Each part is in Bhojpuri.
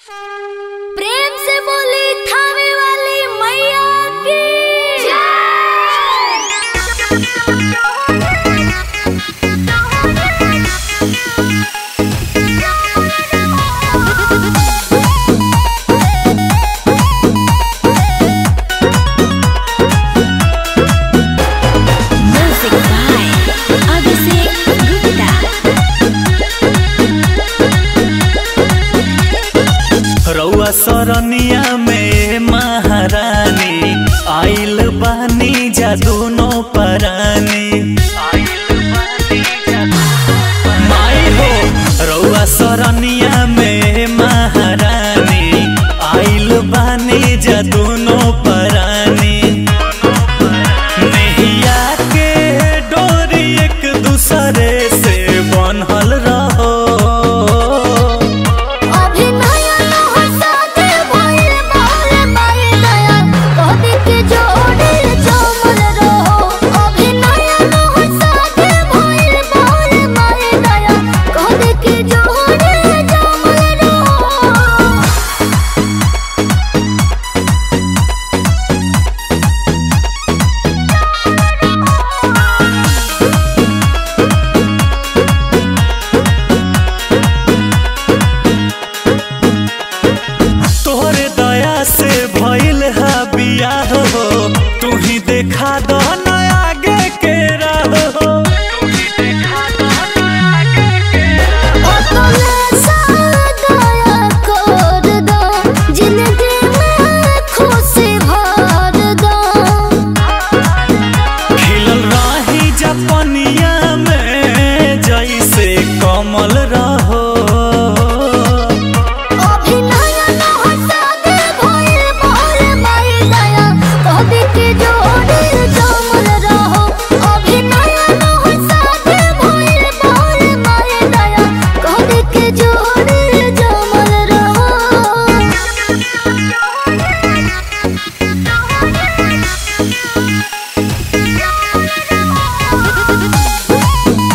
प्रेम से बोली थावे वाली मैया की म्यूजिक बाय अभिषेक गुप्ता रउआ सरनिया में महारानी आइल बानी जादूनो परानी माई हो रउआ सरनिया में महारानी आइल बानी जादूनो परानी नैया के डोरी एक दूसरे से बनल रहो अभी नया नया साथे भइल बाले माई दया कभी के जोड़ी जमल रहो अभी नया नया साथे भइल बाले माई दया कभी के जोड़ी जमल रहो तोहरे दया से भइल हा बियाह हो तू ही देखा दो ना आगे के राह हो अपने सादया कर दो जिंदगी में खुशी भर दो खिलल रही जपनिया में जैसे कमल रहो अभी नया नया साथे भइल बाले माई दया कभी के जोड़ी जमल रहो अभी नया नया साथे भइल बाले माई दया कभी के जोड़ी जमल रहो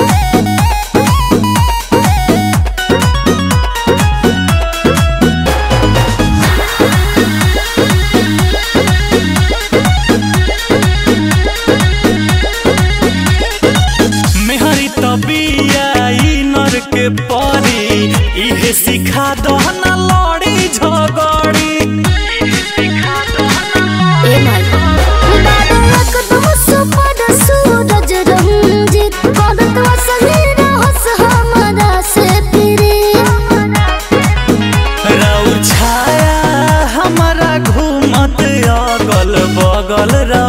मेहरी तबिया ई नर के परी इहे सिखा दो ना लड़ी झगड़ी ए माई बाबा एकदम सुपर सूरज रंजित करत वसली रहस हमरा से फिरे राउर छाया हमारा घूमत अगल बगल रह